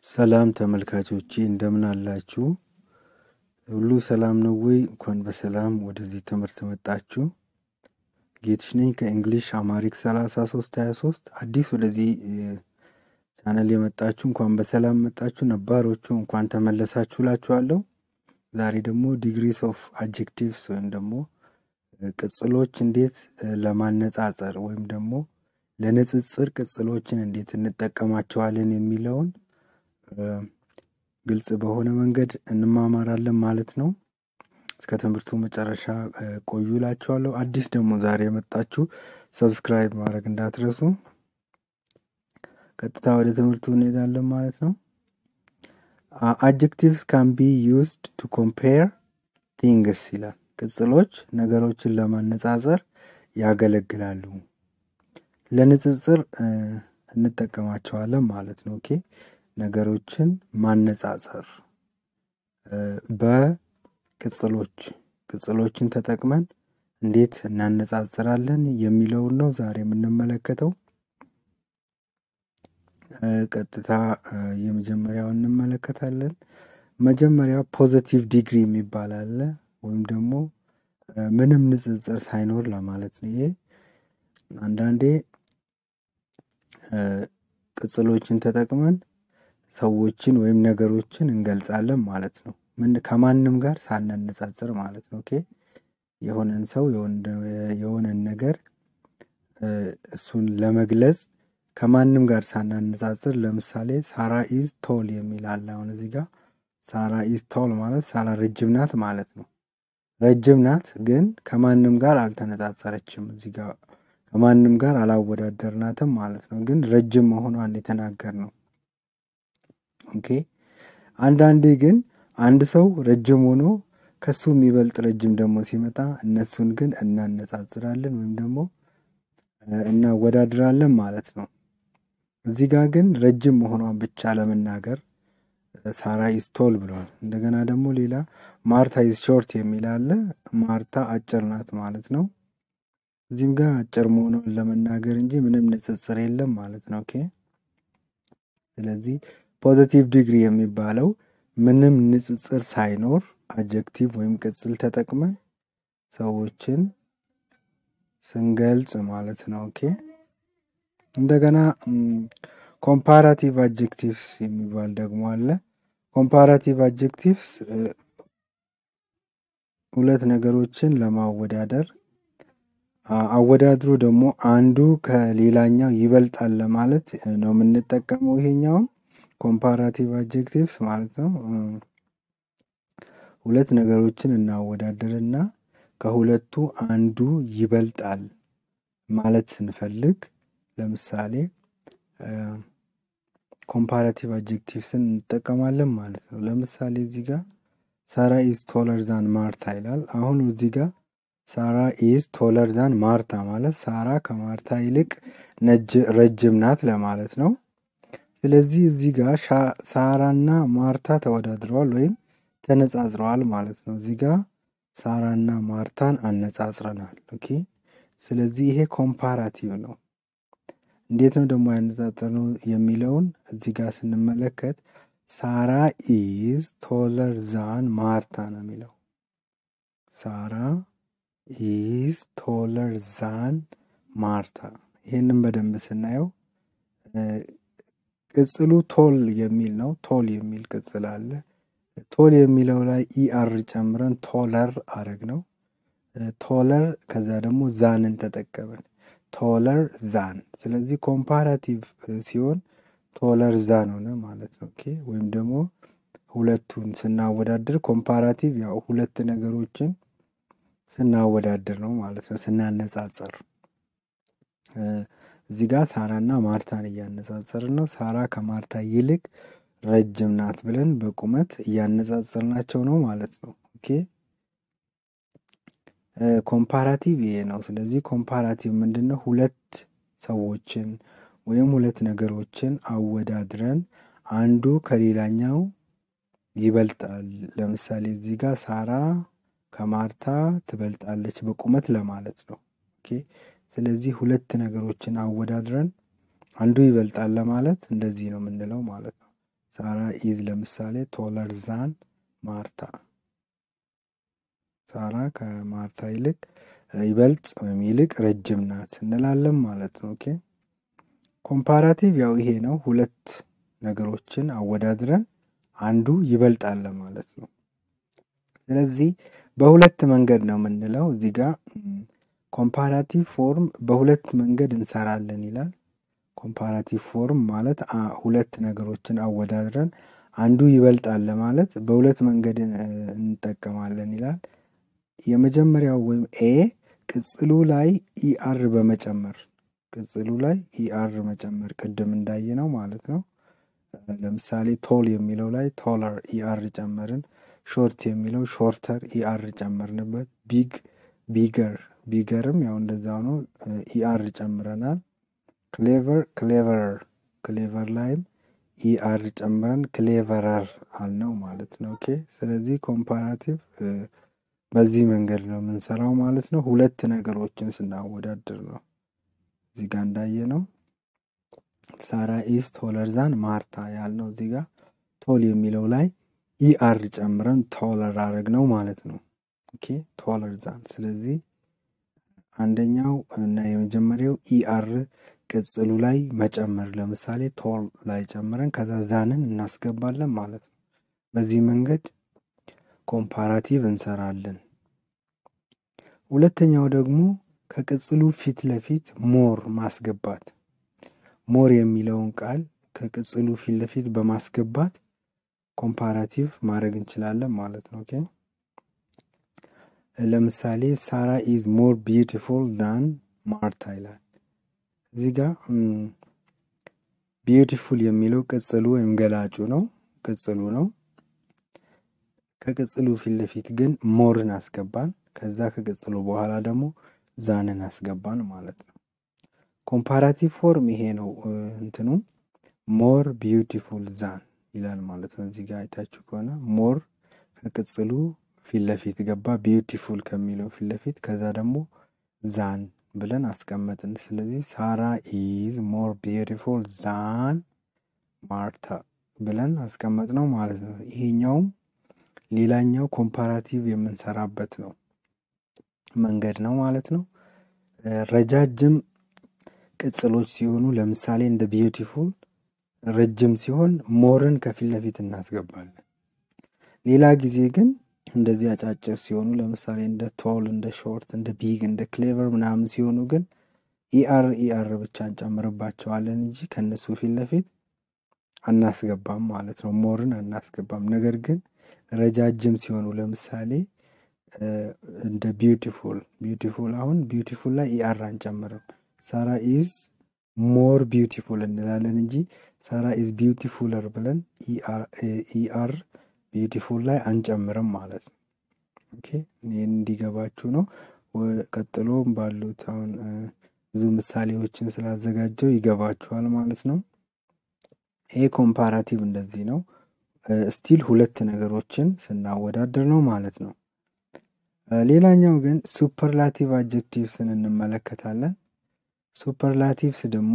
ሰላም ተመልካቾቼ እንደምን አላችሁ? ሁሉ ሰላም ነው ወይ? እንኳን በሰላም ወደዚህ ትምህርት መጣችሁ። ጌትሽ ነኝ ከእንግሊሽ አማሪክ 33 23 አዲስ ወደዚህ ቻናል የመጣችሁ እንኳን በሰላም መጣችሁ። ነባሮቹ እንኳን ተመለሳችሁ እላችኋለሁ። ዛሬ ደግሞ ዲግሪስ ኦፍ አጀክቲቭስ ወይም ደግሞ ቅጽሎች እንዴት ለማነጻጸር ወይም ደግሞ ለንጽጽር ቅጽሎችን እንዴት እንጠቀማቸዋለን የሚለውን ግልጽ በሆነ መንገድ እንማማራለን ማለት ነው። እስከ ትምህርቱ መጨረሻ ቆዩ እላችኋለሁ። አዲስ ደግሞ ዛሬ የመጣችሁ ሰብስክራይብ ማድረግ እንዳትረሱ። ቀጥታ ወደ ትምህርቱ እንሄዳለን ማለት ነው። አጀክቲቭስ ካን ቢ ዩዝድ ቱ ኮምፔር ቲንግስ ይላል። ቅጽሎች ነገሮችን ለማነጻጸር ያገለግላሉ። ለንጽጽር እንጠቀማቸዋለን ማለት ነው። ኦኬ ነገሮችን ማነጻጸር በቅጽሎች ቅጽሎችን ተጠቅመን እንዴት እናነጻጽራለን የሚለውን ነው ዛሬ የምንመለከተው። ቀጥታ የመጀመሪያው እንመለከታለን። መጀመሪያ ፖዘቲቭ ዲግሪ የሚባል አለ ወይም ደግሞ ምንም ንጽጽር ሳይኖር ለማለት ነው። ይሄ አንዳንዴ ቅጽሎችን ተጠቅመን ሰዎችን ወይም ነገሮችን እንገልጻለን ማለት ነው። ምን ከማንም ጋር ሳናነጻጽር ማለት ነው። ኦኬ የሆነን ሰው የሆነን ነገር እሱን ለመግለጽ ከማንም ጋር ሳናነጻጽር፣ ለምሳሌ ሳራ ኢዝ ቶል የሚል አለ። አሁን እዚህ ጋር ሳራ ኢዝ ቶል ማለት ሳራ ረጅም ናት ማለት ነው። ረጅም ናት ግን ከማንም ጋር አልተነጻጸረችም። እዚህ ጋር ከማንም ጋር አላወዳደርናትም ማለት ነው። ግን ረጅም መሆኗን የተናገር ነው። ኦኬ አንዳንዴ ግን አንድ ሰው ረጅም ሆኖ ከሱ የሚበልጥ ረጅም ደግሞ ሲመጣ እነሱን ግን እናነጻጽራለን ወይም ደግሞ እናወዳድራለን ማለት ነው። እዚህ ጋር ግን ረጅም መሆኗን ብቻ ለመናገር ሳራ ኢዝ ቶል ብሏል። እንደገና ደግሞ ሌላ ማርታ ኢዝ ሾርት የሚል አለ። ማርታ አጭር ናት ማለት ነው። እዚህም ጋር አጭር መሆኗን ለመናገር እንጂ ምንም ንጽጽር የለም ማለት ነው። ኦኬ ስለዚህ ፖዘቲቭ ዲግሪ የሚባለው ምንም ንጽጽር ሳይኖር አጀክቲቭ ወይም ቅጽል ተጠቅመን ሰዎችን ስንገልጽ ማለት ነው። ኦኬ እንደገና ኮምፓራቲቭ አጀክቲቭስ የሚባል ደግሞ አለ። ኮምፓራቲቭ አጀክቲቭስ ሁለት ነገሮችን ለማወዳደር አወዳድሮ ደግሞ አንዱ ከሌላኛው ይበልጣል ለማለት ነው የምንጠቀመው ይሄኛውን ኮምፓራቲቭ አጀክቲቭስ ማለት ነው። ሁለት ነገሮችን እናወዳደርና ከሁለቱ አንዱ ይበልጣል ማለት ስንፈልግ ለምሳሌ ኮምፓራቲቭ አጀክቲቭስን እንጠቀማለን ማለት ነው። ለምሳሌ እዚህ ጋር ሳራ ኢዝ ቶለር ዛን ማርታ ይላል። አሁን እዚህ ጋር ሳራ ኢዝ ቶለር ዛን ማርታ ማለት ሳራ ከማርታ ይልቅ ረጅም ናት ለማለት ነው። ስለዚህ እዚህ ጋር ሳራና ማርታ ተወዳድረዋል ወይም ተነጻጽረዋል ማለት ነው። እዚህ ጋር ሳራና ማርታን አነጻጽረናል። ኦኬ ስለዚህ ይሄ ኮምፓራቲቭ ነው። እንዴት ነው ደግሞ ያነጻጸርነው የሚለውን እዚህ ጋር ስንመለከት ሳራ ኢዝ ቶለር ዛን ማርታ ነው የሚለው። ሳራ ኢዝ ቶለር ዛን ማርታ። ይህንም በደንብ ስናየው ቅጽሉ ቶል የሚል ነው። ቶል የሚል ቅጽል አለ። ቶል የሚለው ላይ ኢአር ጨምረን ቶለር አረግ ነው። ቶለር ከዛ ደግሞ ዛንን ተጠቀምን። ቶለር ዛን። ስለዚህ ኮምፓራቲቭ ሲሆን ቶለር ዛን ሆነ ማለት ነው። ኦኬ ወይም ደግሞ ሁለቱን ስናወዳድር ኮምፓራቲቭ ያው ሁለት ነገሮችን ስናወዳድር ነው ማለት ነው፣ ስናነጻጸር። እዚህ ጋር ሳራና ማርታን እያነጻጸርን ነው። ሳራ ከማርታ ይልቅ ረጅም ናት ብለን በቁመት እያነጻጸርናቸው ነው ማለት ነው። ኦኬ ኮምፓራቲቭ ይሄ ነው። ስለዚህ ኮምፓራቲቭ ምንድን ነው? ሁለት ሰዎችን ወይም ሁለት ነገሮችን አወዳድረን አንዱ ከሌላኛው ይበልጣል። ለምሳሌ እዚህ ጋር ሳራ ከማርታ ትበልጣለች በቁመት ለማለት ነው። ኦኬ ስለዚህ ሁለት ነገሮችን አወዳድረን አንዱ ይበልጣል ለማለት እንደዚህ ነው የምንለው ማለት ነው። ሳራ ኢዝ ለምሳሌ ቶለር ዛን ማርታ ሳራ ከማርታ ይልቅ ይበልጥ ወይም ይልቅ ረጅም ናት እንላለን ማለት ነው። ኦኬ ኮምፓራቲቭ ያው ይሄ ነው። ሁለት ነገሮችን አወዳድረን አንዱ ይበልጣል ማለት ነው። ስለዚህ በሁለት መንገድ ነው የምንለው። እዚህ ጋር ኮምፓራቲቭ ፎርም በሁለት መንገድ እንሰራለን ይላል። ኮምፓራቲቭ ፎርም ማለት ሁለት ነገሮችን አወዳድረን አንዱ ይበልጣል ለማለት በሁለት መንገድ እንጠቀማለን ይላል። የመጀመሪያው ወይም ኤ ቅጽሉ ላይ ኢአር በመጨመር ቅጽሉ ላይ ኢአር መጨመር ቅድም እንዳየ ነው ማለት ነው። ለምሳሌ ቶል የሚለው ላይ ቶለር ኢአር ጨመርን። ሾርት የሚለው ሾርተር ኢአር ጨመርንበት። ቢግ ቢገር ቢገርም ያው እንደዛ ነው ኢአር ጨምረናል። ክሌቨር ክሌቨረር ክሌቨር ላይም ኢአር ጨምረን ክሌቨረር አልነው ማለት ነው። ኦኬ ስለዚህ ኮምፓራቲቭ በዚህ መንገድ ነው የምንሰራው ማለት ነው። ሁለት ነገሮችን ስናወዳድር ነው። እዚህ ጋር እንዳየ ነው ሳራ ኢዝ ቶለር ዛን ማርታ ያልነው እዚህ ጋር ቶል የሚለው ላይ ኢአር ጨምረን ቶለር አረግ ነው ማለት ነው። ኦኬ ቶለር ዛን። ስለዚህ አንደኛው እና የመጀመሪያው ኢአር ቅጽሉ ላይ መጨመር ለምሳሌ ቶል ላይ ጨምረን ከዛ ዛንን እናስገባለን ማለት ነው። በዚህ መንገድ ኮምፓራቲቭ እንሰራለን። ሁለተኛው ደግሞ ከቅጽሉ ፊት ለፊት ሞር ማስገባት ሞር የሚለውን ቃል ከቅጽሉ ፊት ለፊት በማስገባት ኮምፓራቲቭ ማድረግ እንችላለን ማለት ነው። ኦኬ ለምሳሌ ሳራ ኢዝ ሞር ቢዩቲፉል ዳን ማርታ ይላል። እዚህ ጋር ቢዩቲፉል የሚለው ቅጽሉ ወይም ገላጩ ነው፣ ቅጽሉ ነው። ከቅጽሉ ፊት ለፊት ግን ሞርን አስገባን። ከዛ ከቅጽሉ በኋላ ደግሞ ዛንን አስገባን ማለት ነው። ኮምፓራቲቭ ፎርም ይሄ ነው። እንትኑ ሞር ቢዩቲፉል ዛን ይላል ማለት ነው። እዚህ ጋር አይታችሁ ከሆነ ሞር ከቅጽሉ ፊት ለፊት ገባ፣ ቢዩቲፉል ከሚለው ፊት ለፊት ከዛ ደግሞ ዛን ብለን አስቀመጥን። ስለዚህ ሳራ ኢዝ ሞር ቢዩቲፉል ዛን ማርታ ብለን አስቀመጥ ነው ማለት ነው። ይሄኛውም ሌላኛው ኮምፓራቲቭ የምንሰራበት ነው መንገድ ነው ማለት ነው። ረጃጅም ቅጽሎች ሲሆኑ ለምሳሌ እንደ ቢዩቲፉል ረጅም ሲሆን ሞርን ከፊት ለፊት እናስገባለን። ሌላ ጊዜ ግን እንደዚህ አጫጭር ሲሆኑ ለምሳሌ እንደ ቶል፣ እንደ ሾርት፣ እንደ ቢግ፣ እንደ ክሌቨር ምናምን ሲሆኑ ግን ኢአር ኢአር ብቻ እንጨምርባቸዋለን እንጂ ከእነሱ ፊት ለፊት አናስገባም ማለት ነው። ሞርን አናስገባም። ነገር ግን ረጃጅም ሲሆኑ ለምሳሌ እንደ ቢዩቲፉል ቢዩቲፉል አሁን ቢዩቲፉል ላይ ኢአር አንጨምርም። ሳራ ኢዝ ሞር ቢዩቲፉል እንላለን እንጂ ሳራ ኢዝ ቢዩቲፉለር ብለን ኢአር ቢዩቲፉል ላይ አንጨምርም ማለት ነው። ኦኬ ይህን እንዲገባችሁ ነው። ቀጥሎም ባሉት አሁን ብዙ ምሳሌዎችን ስላዘጋጀው ይገባችኋል ማለት ነው። ይሄ ኮምፓራቲቭ እንደዚህ ነው። ስቲል ሁለት ነገሮችን ስናወዳድር ነው ማለት ነው። ሌላኛው ግን ሱፐርላቲቭ አጀክቲቭስን እንመለከታለን። ሱፐርላቲቭስ ደግሞ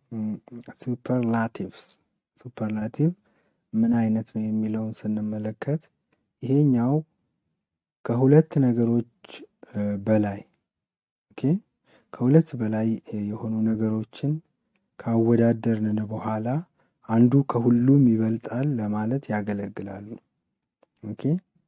ሱፐርላቲቭስ ሱፐርላቲቭ ምን አይነት ነው የሚለውን ስንመለከት ይሄኛው ከሁለት ነገሮች በላይ ኦኬ ከሁለት በላይ የሆኑ ነገሮችን ካወዳደርን በኋላ አንዱ ከሁሉም ይበልጣል ለማለት ያገለግላሉ። ኦኬ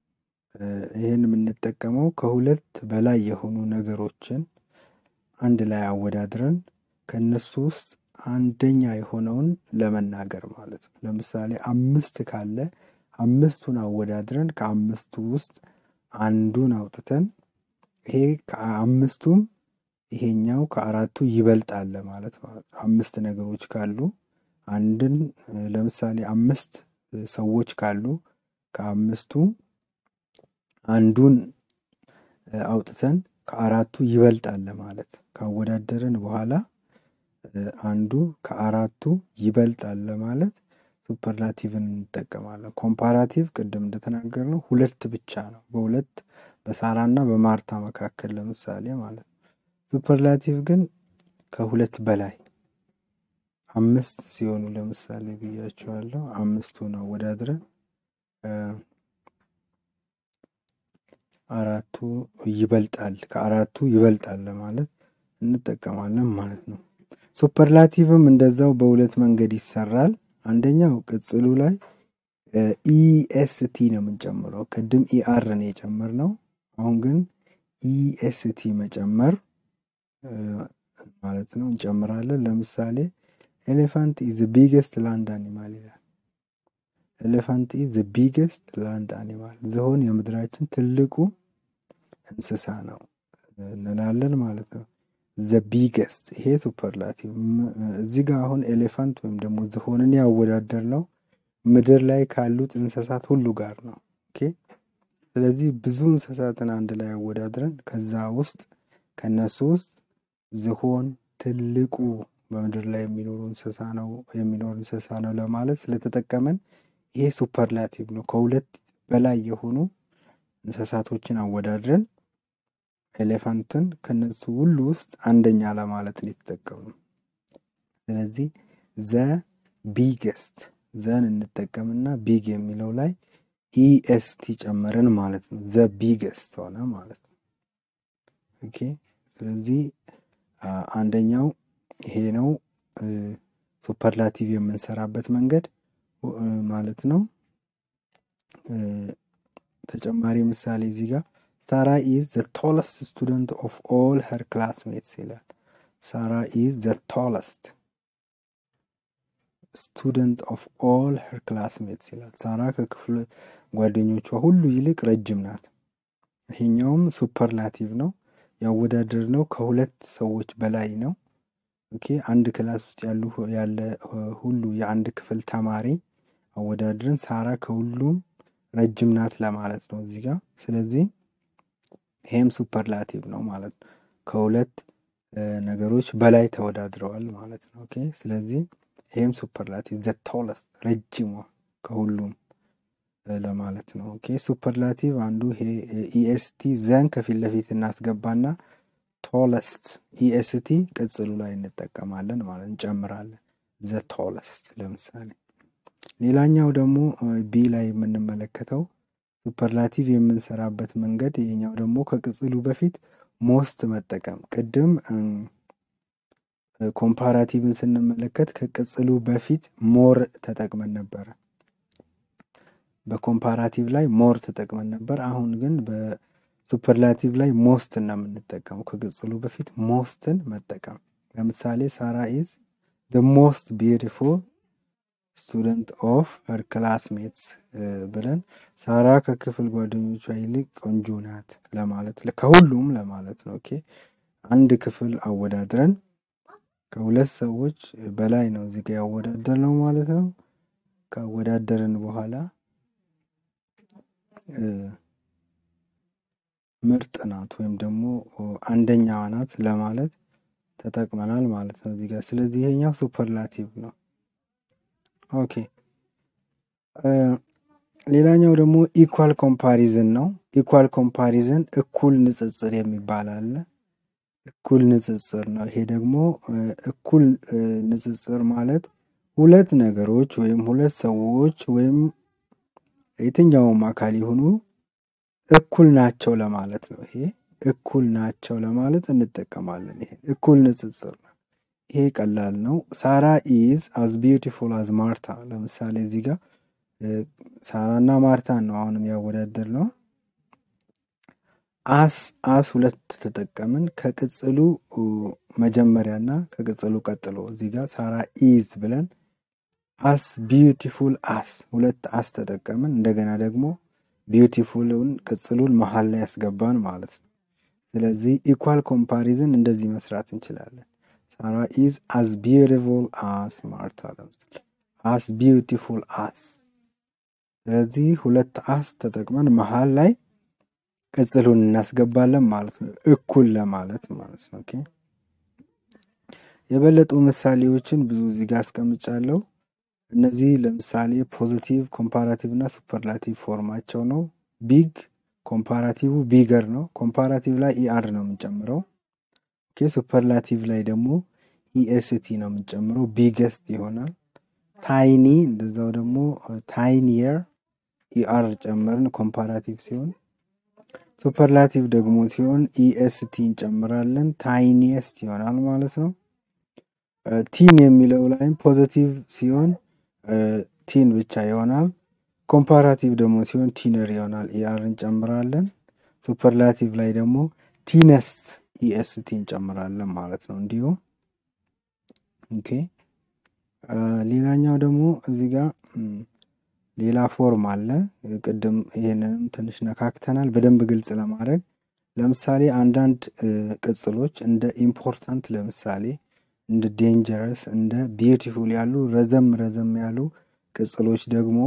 ይህን የምንጠቀመው ከሁለት በላይ የሆኑ ነገሮችን አንድ ላይ አወዳድረን ከእነሱ ውስጥ አንደኛ የሆነውን ለመናገር ማለት ነው። ለምሳሌ አምስት ካለ አምስቱን አወዳድረን ከአምስቱ ውስጥ አንዱን አውጥተን ይሄ ከአምስቱም ይሄኛው ከአራቱ ይበልጣል ማለት ማለት ነው። አምስት ነገሮች ካሉ አንድን ለምሳሌ አምስት ሰዎች ካሉ ከአምስቱ አንዱን አውጥተን ከአራቱ ይበልጣል ማለት ካወዳደርን በኋላ አንዱ ከአራቱ ይበልጣል ለማለት ሱፐርላቲቭን እንጠቀማለን። ኮምፓራቲቭ ቅድም እንደተናገርነው ሁለት ብቻ ነው፣ በሁለት በሳራና በማርታ መካከል ለምሳሌ ማለት ነው። ሱፐርላቲቭ ግን ከሁለት በላይ አምስት ሲሆኑ ለምሳሌ ብያቸዋለሁ። አምስቱን አወዳድረን አራቱ ይበልጣል ከአራቱ ይበልጣል ለማለት እንጠቀማለን ማለት ነው። ሱፐርላቲቭም እንደዛው በሁለት መንገድ ይሰራል። አንደኛው ቅጽሉ ላይ ኢኤስቲ ነው የምንጨምረው። ቅድም ኢአር ነው የጨመርነው። አሁን ግን ኢኤስቲ መጨመር ማለት ነው እንጨምራለን። ለምሳሌ ኤሌፋንት ኢዝ ቢገስት ላንድ አኒማል ይላል። ኤሌፋንት ኢዝ ቢገስት ላንድ አኒማል፣ ዝሆን የምድራችን ትልቁ እንስሳ ነው እንላለን ማለት ነው። ዘ ቢገስት ይሄ ሱፐርላቲቭ። እዚህ ጋር አሁን ኤሌፋንት ወይም ደግሞ ዝሆንን ያወዳደር ነው ምድር ላይ ካሉት እንስሳት ሁሉ ጋር ነው። ኦኬ ስለዚህ ብዙ እንስሳትን አንድ ላይ አወዳድረን ከዛ ውስጥ ከነሱ ውስጥ ዝሆን ትልቁ በምድር ላይ የሚኖሩ እንስሳ ነው የሚኖር እንስሳ ነው ለማለት ስለተጠቀመን ይሄ ሱፐርላቲቭ ነው። ከሁለት በላይ የሆኑ እንስሳቶችን አወዳድረን ኤሌፋንትን ከነሱ ሁሉ ውስጥ አንደኛ ለማለት ነው የተጠቀምነው። ስለዚህ ዘ ቢገስት ዘን እንጠቀምና ቢግ የሚለው ላይ ኢኤስቲ ጨመርን ማለት ነው። ዘ ቢገስት ሆነ ማለት ነው። ኦኬ ስለዚህ አንደኛው ይሄ ነው ሱፐርላቲቭ የምንሰራበት መንገድ ማለት ነው። ተጨማሪ ምሳሌ እዚህ ጋር ሳራ ኢዝ ዘ ቶለስት ስቱደንት ኦፍ ኦል ሄር ክላስሜትስ ይላል። ሳራ ኢዝ ዘ ቶለስት ስቱደንት ኦፍ ኦል ሄር ክላስሜትስ ይላል። ሳራ ከክፍል ጓደኞቿ ሁሉ ይልቅ ረጅም ናት። ይሄኛውም ሱፐርላቲቭ ነው። ያወዳደር ነው ከሁለት ሰዎች በላይ ነው። ኦኬ አንድ ክላስ ውስጥ ያሉ ያለ ሁሉ የአንድ ክፍል ተማሪ አወዳድረን ሳራ ከሁሉም ረጅም ናት ለማለት ነው እዚህ ጋር። ስለዚህ ይሄም ሱፐርላቲቭ ነው ማለት ነው። ከሁለት ነገሮች በላይ ተወዳድረዋል ማለት ነው። ኦኬ ስለዚህ ይሄም ሱፐርላቲቭ ዘ ቶለስት ረጅሟ ከሁሉም ለማለት ነው። ኦኬ ሱፐርላቲቭ አንዱ ይሄ ኢኤስቲ ዘን ከፊት ለፊት እናስገባና ቶለስት ኢኤስቲ ቅጽሉ ላይ እንጠቀማለን ማለት እንጨምራለን። ዘ ቶለስት ለምሳሌ ሌላኛው ደግሞ ቢ ላይ የምንመለከተው ሱፐርላቲቭ የምንሰራበት መንገድ ይሄኛው ደግሞ ከቅጽሉ በፊት ሞስት መጠቀም ቅድም ኮምፓራቲቭን ስንመለከት ከቅጽሉ በፊት ሞር ተጠቅመን ነበረ። በኮምፓራቲቭ ላይ ሞር ተጠቅመን ነበር። አሁን ግን በሱፐርላቲቭ ላይ ሞስትን ነው የምንጠቀመው። ከቅጽሉ በፊት ሞስትን መጠቀም ለምሳሌ ሳራ ኢዝ the ሞስት ቢዩቲፉል ስቱደንት ኦፍ ሄር ክላስሜትስ ብለን ሳራ ከክፍል ጓደኞቿ ይልቅ ቆንጆ ናት ለማለት ከሁሉም ለማለት ነው። ኦኬ አንድ ክፍል አወዳድረን ከሁለት ሰዎች በላይ ነው እዚህ ጋ ያወዳደር ነው ማለት ነው። ካወዳደርን በኋላ ምርጥ ናት ወይም ደግሞ አንደኛዋ ናት ለማለት ተጠቅመናል ማለት ነው እዚህ ጋር። ስለዚህ ይሄኛው ሱፐርላቲቭ ነው። ኦኬ ሌላኛው ደግሞ ኢኳል ኮምፓሪዝን ነው። ኢኳል ኮምፓሪዝን እኩል ንጽጽር የሚባል አለ። እኩል ንጽጽር ነው። ይሄ ደግሞ እኩል ንጽጽር ማለት ሁለት ነገሮች ወይም ሁለት ሰዎች ወይም የትኛውም አካል ይሁኑ እኩል ናቸው ለማለት ነው። ይሄ እኩል ናቸው ለማለት እንጠቀማለን። ይሄ እኩል ንጽጽር ነው። ይሄ ቀላል ነው። ሳራ ኢዝ አዝ ቢዩቲፉል አዝ ማርታ። ለምሳሌ እዚህ ጋር ሳራና ማርታን ነው አሁንም ያወዳደር ነው። አስ አስ ሁለት ተጠቀምን ከቅጽሉ መጀመሪያና ከቅጽሉ ቀጥሎ እዚህ ጋር ሳራ ኢዝ ብለን አስ ቢዩቲፉል አስ ሁለት አስ ተጠቀምን። እንደገና ደግሞ ቢዩቲፉልን ቅጽሉን መሀል ላይ ያስገባን ማለት ነው። ስለዚህ ኢኳል ኮምፓሪዝን እንደዚህ መስራት እንችላለን። ሳራ ኢዝ አስ ቢዩቲፉል አስ ማርታ ለምሳሌ አስ ቢዩቲፉል አስ። ስለዚህ ሁለት አስ ተጠቅመን መሀል ላይ ቅጽሉን እናስገባለን ማለት ነው። እኩል ለማለት ማለት ነው። ኦኬ የበለጡ ምሳሌዎችን ብዙ እዚህ ጋር አስቀምጫለሁ። እነዚህ ለምሳሌ ፖዚቲቭ፣ ኮምፓራቲቭ እና ሱፐርላቲቭ ፎርማቸው ነው። ቢግ ኮምፓራቲቭ ቢገር ነው። ኮምፓራቲቭ ላይ ኢአር ነው የምንጨምረው። ኦኬ ሱፐርላቲቭ ላይ ደግሞ ኢኤስቲ ነው የምንጨምረው፣ ቢገስት ይሆናል። ታይኒ እንደዛው ደግሞ ታይኒየር ኢአር ጨመርን ኮምፓራቲቭ ሲሆን ሱፐርላቲቭ ደግሞ ሲሆን ኢኤስቲ እንጨምራለን ታይኒየስት ይሆናል ማለት ነው። ቲን የሚለው ላይም ፖዘቲቭ ሲሆን ቲን ብቻ ይሆናል። ኮምፓራቲቭ ደግሞ ሲሆን ቲነር ይሆናል ኢአር እንጨምራለን። ሱፐርላቲቭ ላይ ደግሞ ቲነስት ኢኤስቲ እንጨምራለን ማለት ነው። እንዲሁ ኦኬ። ሌላኛው ደግሞ እዚህ ጋር ሌላ ፎርም አለ። ቅድም ይህንንም ትንሽ ነካክተናል በደንብ ግልጽ ለማድረግ ለምሳሌ አንዳንድ ቅጽሎች እንደ ኢምፖርታንት ለምሳሌ እንደ ዴንጀረስ እንደ ቢዩቲፉል ያሉ ረዘም ረዘም ያሉ ቅጽሎች ደግሞ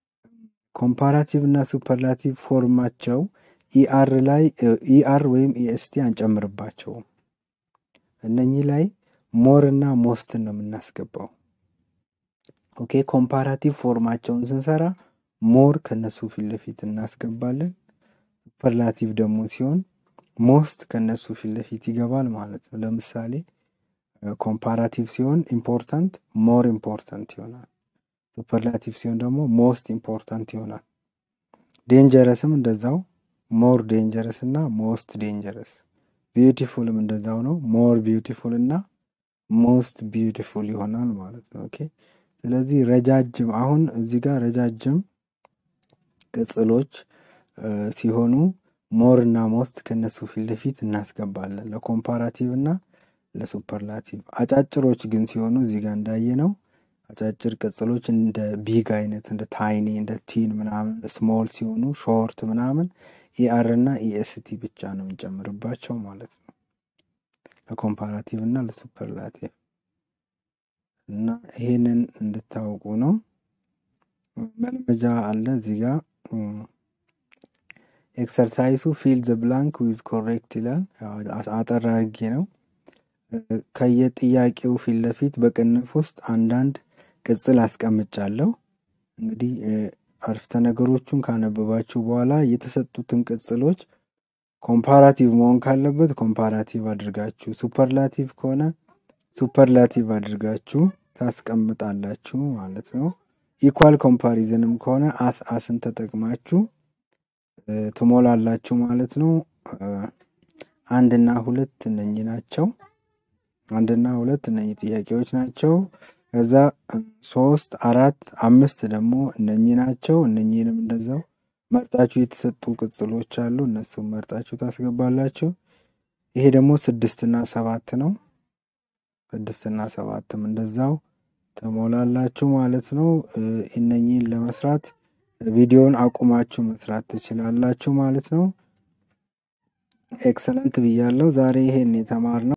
ኮምፓራቲቭ እና ሱፐርላቲቭ ፎርማቸው ኢአር ላይ ኢአር ወይም ኢኤስቲ አንጨምርባቸውም። እነኚህ ላይ ሞር እና ሞስትን ነው የምናስገባው። ኦኬ ኮምፓራቲቭ ፎርማቸውን ስንሰራ ሞር ከነሱ ፊት ለፊት እናስገባለን። ሱፐርላቲቭ ደግሞ ሲሆን ሞስት ከነሱ ፊት ለፊት ይገባል ማለት ነው። ለምሳሌ ኮምፓራቲቭ ሲሆን ኢምፖርታንት ሞር ኢምፖርታንት ይሆናል። ሱፐርላቲቭ ሲሆን ደግሞ ሞስት ኢምፖርታንት ይሆናል። ዴንጀረስም እንደዛው ሞር ዴንጀረስ እና ሞስት ዴንጀረስ። ቢዩቲፉልም እንደዛው ነው። ሞር ቢዩቲፉል እና ሞስት ቢዩቲፉል ይሆናል ማለት ነው። ኦኬ ስለዚህ ረጃጅም አሁን እዚህ ጋር ረጃጅም ቅጽሎች ሲሆኑ ሞር እና ሞስት ከነሱ ፊት ለፊት እናስገባለን ለኮምፓራቲቭ እና ለሱፐርላቲቭ። አጫጭሮች ግን ሲሆኑ እዚህ ጋር እንዳየ ነው አጫጭር ቅጽሎች እንደ ቢግ አይነት እንደ ታይኒ እንደ ቲን ምናምን ስሞል ሲሆኑ ሾርት ምናምን ኢአር እና ኢኤስቲ ብቻ ነው የምንጨምርባቸው ማለት ነው ለኮምፓራቲቭ እና ለሱፐርላቲቭ እና ይሄንን እንድታውቁ ነው። መልመጃ አለ እዚህ ጋር ኤክሰርሳይሱ ፊል ዘ ብላንክ ዊዝ ኮሬክት ይላል። አጠር አድርጌ ነው። ከየጥያቄው ፊት ለፊት በቅንፍ ውስጥ አንዳንድ ቅጽል አስቀምጫለሁ። እንግዲህ አረፍተ ነገሮቹን ካነበባችሁ በኋላ የተሰጡትን ቅጽሎች ኮምፓራቲቭ መሆን ካለበት ኮምፓራቲቭ አድርጋችሁ፣ ሱፐርላቲቭ ከሆነ ሱፐርላቲቭ አድርጋችሁ ታስቀምጣላችሁ ማለት ነው። ኢኳል ኮምፓሪዝንም ከሆነ አስ አስን ተጠቅማችሁ ትሞላላችሁ ማለት ነው። አንድና ሁለት እነኚህ ናቸው። አንድና ሁለት እነኚህ ጥያቄዎች ናቸው። ከዛ ሶስት፣ አራት፣ አምስት ደግሞ እነኚህ ናቸው። እነኚህንም እንደዛው መርጣችሁ የተሰጡ ቅጽሎች አሉ። እነሱም መርጣችሁ ታስገባላችሁ። ይሄ ደግሞ ስድስትና ሰባት ነው። ስድስትና ሰባትም እንደዛው ትሞላላችሁ ማለት ነው። እነኚህን ለመስራት ቪዲዮን አቁማችሁ መስራት ትችላላችሁ ማለት ነው። ኤክሰለንት ብያለሁ። ዛሬ ይሄን የተማርነው